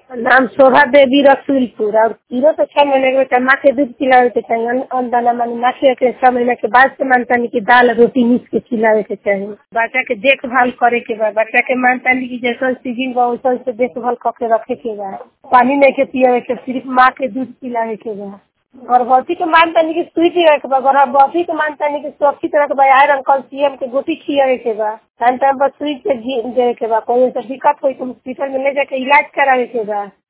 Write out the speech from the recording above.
नाम शोभा देवी रसूलपुर और तीनों से छह महीने के बच्चा माँ के दूध पिलावे के चाहिए अन्न अन्न दाना मानी माँ के के छह महीने के बाद से मानतानी की दाल रोटी मीस के खिलावे के चाहिए बच्चा के देखभाल करे के बा बच्चा के मानतानी की जैसन सीजन बा वैसन से देखभाल करके रखे के बा पानी नहीं के पियावे के सिर्फ माँ के दूध पिलावे के बा गर्भवती के मानतानी की सुई पियावे के बा गर्भवती के मानतानी की सुरक्षित रखे बा आयरन कैल्शियम के गोटी खियावे के बा टाइम टाइम पर सुई के देवे के बा कोई ऐसा दिक्कत होई तो हॉस्पिटल में ले जाके इलाज करावे के बा